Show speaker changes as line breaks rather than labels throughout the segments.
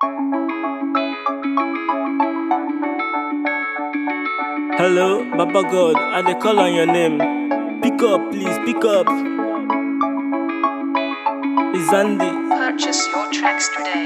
Hello, Baba God, I dey call on your name. Pick up, please, pick up. It's Andy.
Purchase your tracks today.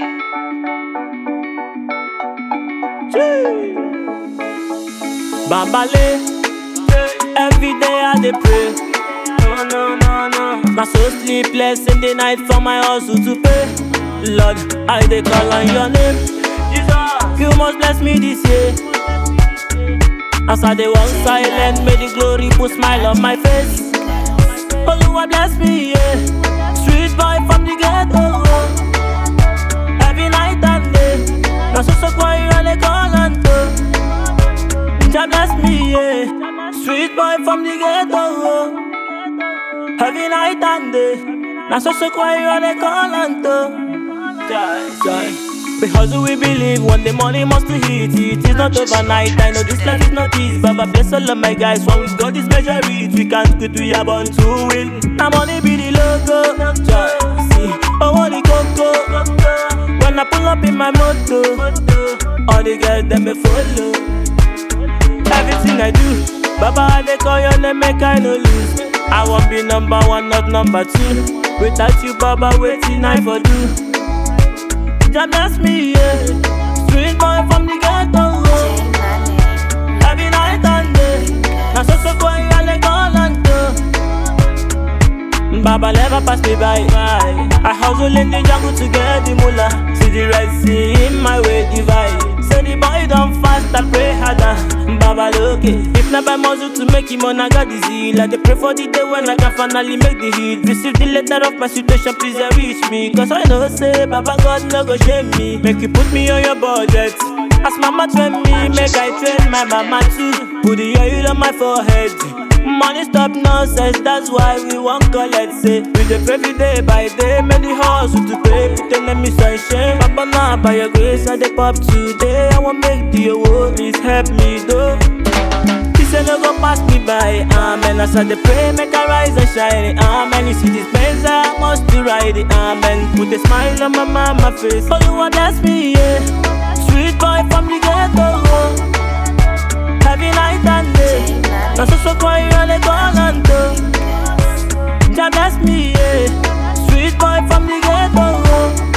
Bambale, every day I dey pray. No, no, no, no. Na so sleepless in the night for my hustle to pay. Lord, I dey call on your name. Jesus, you must bless me this year. As I dey walk silent, may the glory put smile on my face. Oluwa bless me, yeah. Street boy from the ghetto. Every night and day, na so so quiet I dey call on to. Jah bless me, yeah. Street boy from the ghetto. Every night and day, na so so quiet I dey call on to. Jai, jai. We hustle, we believe one day money must to hit it. It's not overnight. I know this life is not easy, Baba bless all of my guys. When we got this measure it, we can't quit. We are born to win. Now money be the logo. Jai, see, oh money coco. When I pull up in my moto, all the girls them me follow. Everything I do, Baba I dey call your name, make I no lose. I won't be number one, not number two. Without you, Baba, waiting I for do. Jah bless me, yeah. Street boy from the ghetto. oh. Every night and day, na so so quiet I dey call on to. Baba never pass me by. I hustle in the jungle to get the moolah. See the red sea in my way divide. Say the boy don't fast, I pray harder. Baba look it. If not by muscle to make him on, I got the zeal. I dey pray for the day when I can finally make the hit. Receive the letter of my situation, please uh, reach me. Cause I know say Baba God no go shame me. Make you put me on your budget. As mama train me, make I train my mama too. Put the oil on my forehead. Money stop nonsense, that's why we won't collect say We dey pray every day by day, make the hustle to pay Put enemy sunshine, Papa now by your grace I dey pop today I want make the world, please help me though This ain't no go pass me by, amen As I dey pray, make I rise and shine, amen You see this Benz, I must to ride it, amen Put a smile on my mama face, Oluwa bless me, yeah Sweet boy from the ghetto, oh. Heavy night and day. Now so so quiet I dey call on to. Jah bless me, yeah. Sweet boy from the ghetto.